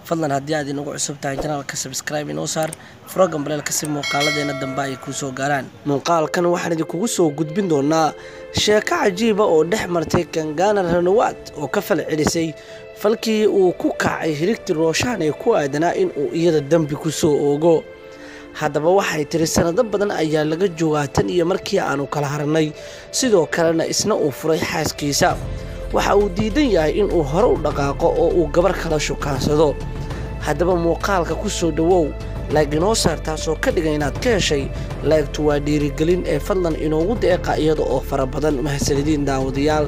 fadlan haddii aad inagu cusub tahay janaalka sabscribe inoo saar frogan baleelka si muuqaaladeena dambe ay kuu soo gaaraan muuqaalkan waxaan idinkugu soo gudbin doonaa sheeko cajiiba oo dhex martay kangana ranawaad oo ka fal celisay falkii uu ku kacay hirigti rooshaan ee ku aadanaa in uu iyada dembi ku soo oogo haddaba waxay tiri sanado badan ayaa laga joogaa tan iyo markii aanu kala harnay sidoo kalena isna uu furay xaaskiisa waxa uu diidan yahay inuu hore u dhaqaaqo oo uu gabar kala shukaansado haddaba muuqaalka ku soo dhowow laag inoo saar taasoo ka dhigan inaad ka heshay laagtu waa dhiirigelin ee fadlan inoogu deeqa iyada oo fara badan mahasanidiin daawadayaal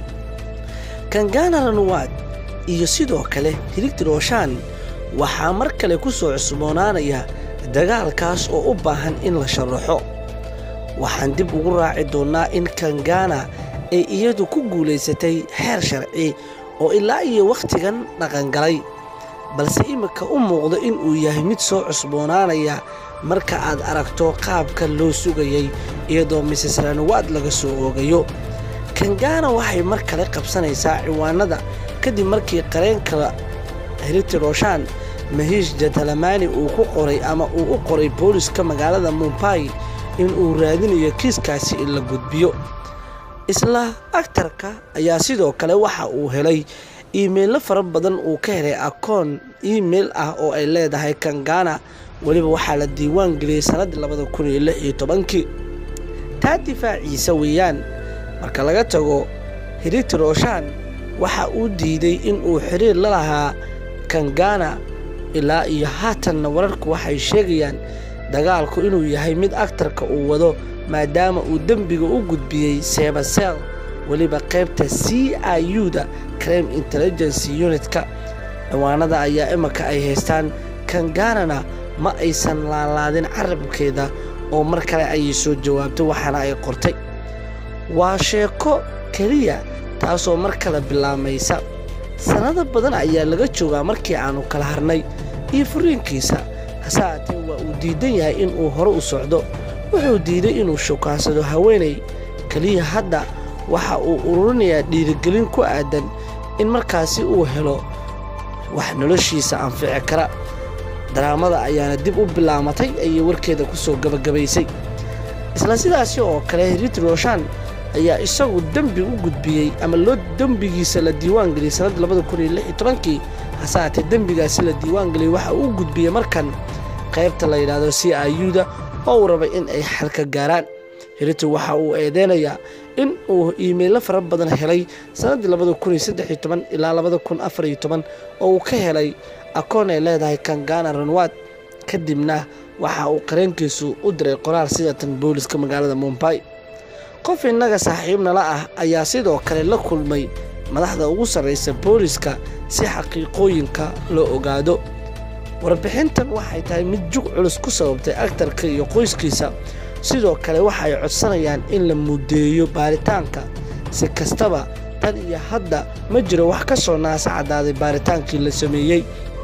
kangana ranuwaad iyo sidoo kale hirigti rooshaan waxaa mar kale ku soo cusboonaanaya dagaalkaas oo u baahan in la sharaxo waxaan dib ugu raaci doonnaa in kangana ay iyadu ku guulaysatay xeer sharci oo ilaa iyo wakhtigan dhaqangalay balse iminka u muuqdo in uu yahay mid soo cusboonaanaya marka aad aragto qaabka loo sugayay iyadoo mises ranawaad laga soo oogayo kangana waxay mar kale qabsanaysaa ciwaanada kadib markii qareenka hiriti rooshaan mahiish jatalamani uu ku qoray ama uu u qoray booliska magaalada mumbai in uu raadinayo kiiskaasi in la gudbiyo isla aktarka ayaa sidoo kale waxa uu helay iimeyllo fara badan uu ka helay akoon iimeil ah oo ay leedahay kangana weliba waxaa la diiwaan geliyey sannaddii labada kun iyo lix iyo tobankii taa difaaciisa weeyaan marka laga tago hiriti rooshaan waxa uu diiday in uu xiriir la lahaa kangana ilaa iyo haatanna wararku waxay sheegayaan dagaalku inuu yahay mid aktarka uu wado maadaama uu dembiga u gudbiyey sebasel weliba qaybta c i u da crime intelligency unitka ciwaanada ayaa imanka ay haystaan kanganana ma aysan laalaadin carabkeeda oo mar kale ayay soo jawaabtay waxaana ay qortay waa sheeko keliya taasoo mar kale bilaamaysa sannado badan ayaa laga joogaa markii aanu kala harnay iyo furiinkiisa hase haatee waa uu diidan yahay inuu hore u socdo wuxuu diiday inuu shukaansado haweenay keliya hadda waxa uu ururinayaa dhiirigelin ku aadan in markaasi uu helo wax noloshiisa anfici kara daraamada ayaana dib u bilaamatay ayay warkeeda ku soo gabagabaysay isla sidaasi oo kale hirit rooshaan ayaa isagu dembi u gudbiyey ama loo dembigiisa la diiwaan geliyey sannaddii labada kun iyo lix iyo tobankii hase haatee dembigaasi la diiwaan geliyey waxa uu gudbiyey markan qaybta la yidhaahdo c i u da oo uu rabay in ay xalka gaaraan hirito waxa uu eedeynayaa in uu iimeyllo fara badan helay sannaddii labada kun iyo saddex iyo toban ilaa labada kun afar iyo toban oo uu ka helay akoon ay leedahay kangana ranwaad kadibna waxa uu qareenkiisu u diray qoraal sidatan booliska magaalada mumbai qof innaga saaxiibnala ah ayaa sidoo kale la kulmay madaxda ugu sarraysa booliska si xaqiiqooyinka loo ogaado warbixintan waxay tahay mid jug culus ku sababtay aktarka iyo qoyskiisa sidoo kale waxay codsanayaan in la mudeeyo baaritaanka si kastaba tan iyo hadda ma jiro wax ka soo naasa caddaaday baaritaankii la sameeyey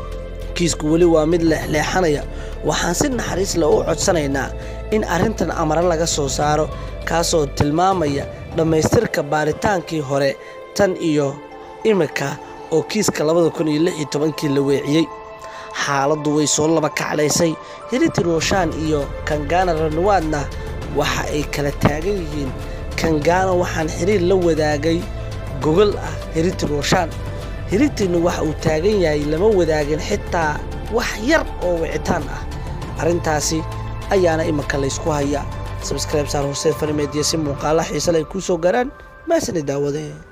kiisku weli waa mid leexleexanaya waxaan si naxariis leh u codsanaynaa in arrintan amare laga soo saaro kaasoo tilmaamaya dhammaystirka baaritaankii hore tan iyo imika oo kiiska labada kun iyo lix iyo tobankii la weeciyey xaaladdu way soo laba kaclaysay hiriti rooshaan iyo kangana ranawaadna waxa ay kala taagan yihiin kangana waxaan xiriir la wadaagay gogol ah hiriti rooshaan hirigtiinnu waxa uu taagan yahay lama wadaagin xitaa wax yar oo wicitaan ah arrintaasi ayaana imanka laysku hayaa sabskrayb saar horseed farimeediya si muuqaala xiisale ay kuu soo gaaraan maasani daawadee